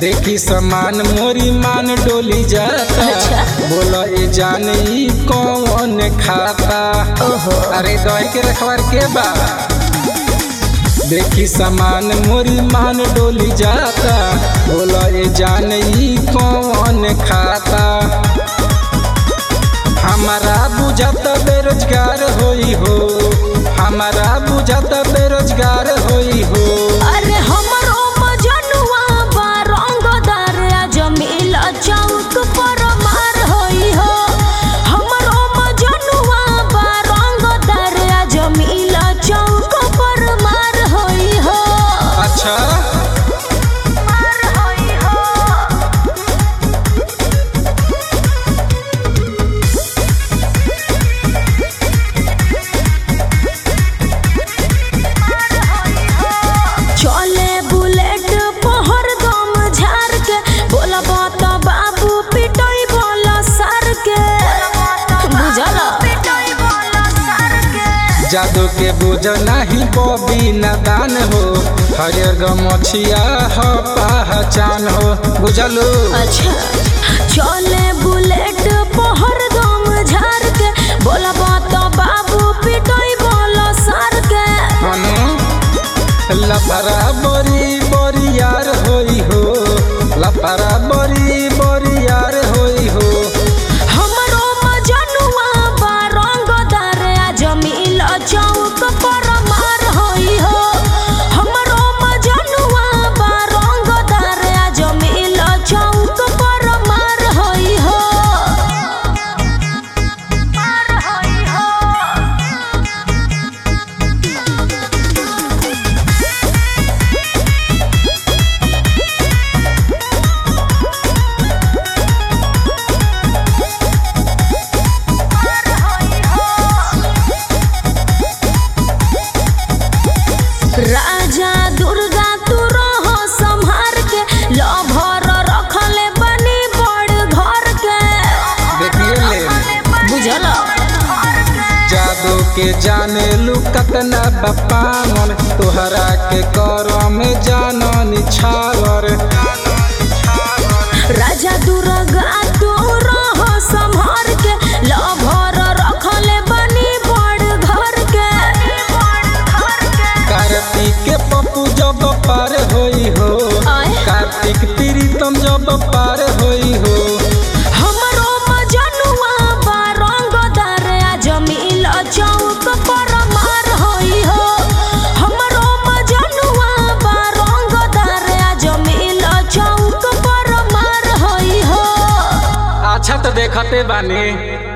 देखी समान मोरी मान डोली जाता अच्छा। बोला ए जान ई कौन खाता ओहो अरे दही के रखवार के बा देखी समान मोरी मान डोली जाता बोला ए जान ई कौन खाता हमारा बुझत बेरोजगार होई हो हमारा बुझत बेरोजगार होई हो अरे हमरो मजनुआ बा रंगदार जमील चौक पर मार होई हो हमरो मजनुआ बा रंगदार जमील चौक पर मार होई हो अच्छा मार होई हो चले बुलेट पहर दम झार के बोला बात बाबू पिटोई बोला सर के बुझल जादू के बुझ नहीं बबी नदान हो हरियर गमछिया हो पहचान हो बुझलू अच्छा चले बुलेट पहर दम झार के बोला बात बाबू पिटोई बोला सर के हनु लफरा बड़ी बड़ी यार होई हो लफरा बड़ी बड़ी यार होई हो हमरो मजनुआ बा रंगदार जमील चौक पर मार होई हो हमरो मजनुआ बा रंगदार जमील चौक पर मार होई हो मार होई हो राजा दुर्गा तू रहो संहार के लभर रखले बनी बड़ घर के देखिए ले बुझल जादू के जाने लू कतना बपावन तोहरा के कर में जानन छावर राजा दुर्गा तू रहो संहार के लभर रखले बनी बड़ घर के कार्तिक के पप्पू जब पार होई हो आय। कार्तिक प्रीतम जब पार होई हो हमरो मजनुआ बा रंगदार जमील चौक पर मार होई हो हमरो मजनुआ बा रंगदार जमील चौक पर मार होई हो अच्छा तो देखते बानी